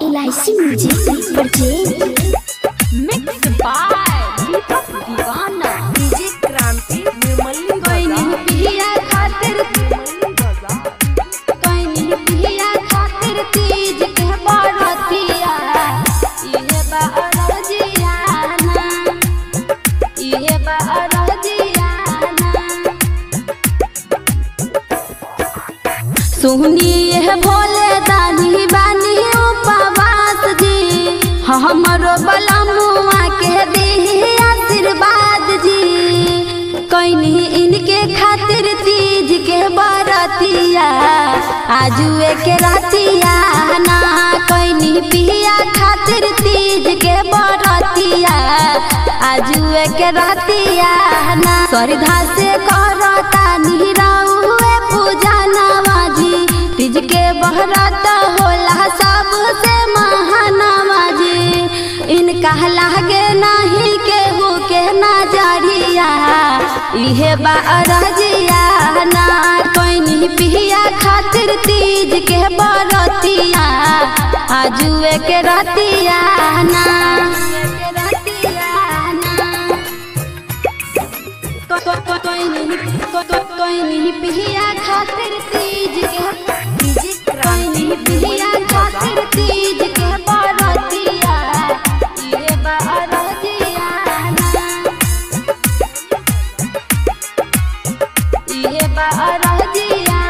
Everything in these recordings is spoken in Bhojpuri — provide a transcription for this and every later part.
LIC music purchase mix by Deepak Deewana DJ क्रांति निर्मली कोई नहीं पिया खातिर कोई नहीं पिया खातिर तीज के बरतिया इहे बरजियाना इहे बरजियाना सुनिए भोले दानी बानी उपवास जी हमरो बलमुआ के दी आशीर्वाद जी कैनी इनके खातिर तीज के बरतिया आजुए के रातिया ना कैनी पिया खातिर तीज के बरतिया आजुए के रातिया ना श्रद्धा से करता निराउए पूजा नवाजी तीज के बहरत होला सबसे महानवाजी इनका लागे नहीं केहू के नजरिया इहे बारजिया ना कोई पिया खातिर तीज के बरतिया आजुए के रतिया ना कोई नहीं कोई नहीं पिया खातिर तीज के डीजे कोई नहीं पिया खातिर तीज के बरतिया ये बरतिया ये बरतिया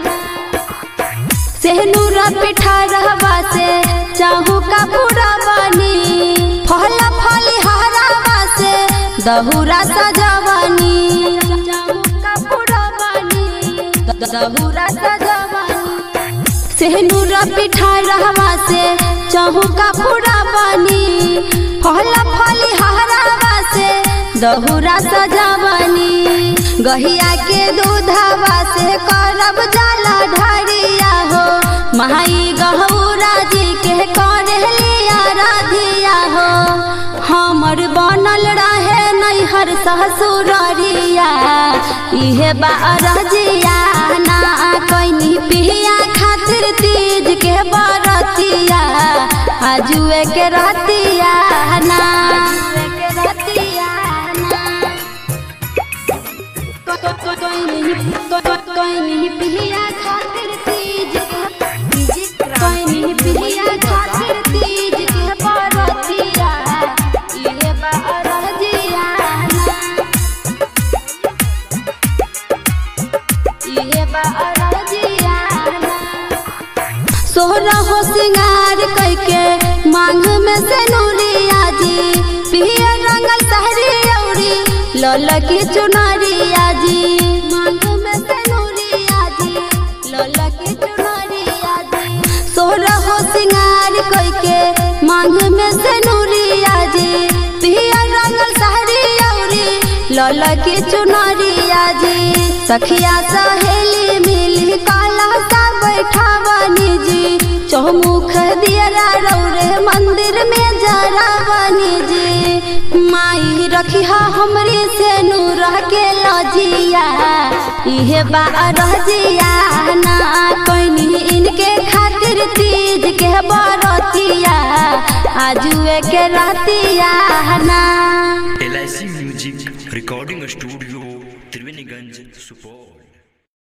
सेहनूर पिठा रहवा से चाहू का पूरा बनी फल फली हरावा से दहुरा सजवनी चाहू का पूरा बनी दहुरा सजवनी सेहनूर पिठा रहवा से चाहू का पूरा बनी फल फली हरावा से दहुरा सजवनी गहिया के दूधवा से करब जाला ढारिया हो माई गहूरा जी के करलिया राधिया हो हमर बनल रहे नैहर ससुररिया इहे बारजिया ना कैनी पिया खातिर तीज के बरतिया आजुए के रतिया ना के रतिया ना कोई नहीं कोई नहीं पिया खातिर तीज के डीजे कोई नहीं पिया खातिर तीज के बरतिया इहे बरजिया इहे बरजिया सोहरा हो सिंगार कैके मांग में से नूरिया जी पिया रंगल सहरी औरी लल की चुनरिया जी मांग में से नूरिया जी लल की चुनरिया जी सोहरा हो सिंगार कैके मांग में से नूरिया जी पिया रंगल सहरी औरी लल की चुनरिया जी सखिया सहेली मिली काला सा बैठावनी जी चौमुख दियरा रौरे मंदिर में जरावनी जी माई रखिया हमरे से नूर के लजिया इहे बारजिया ना कोई इनके खातिर तीज के बरतिया आजुए के रतिया ना L music recording studio Triveniganj Supaul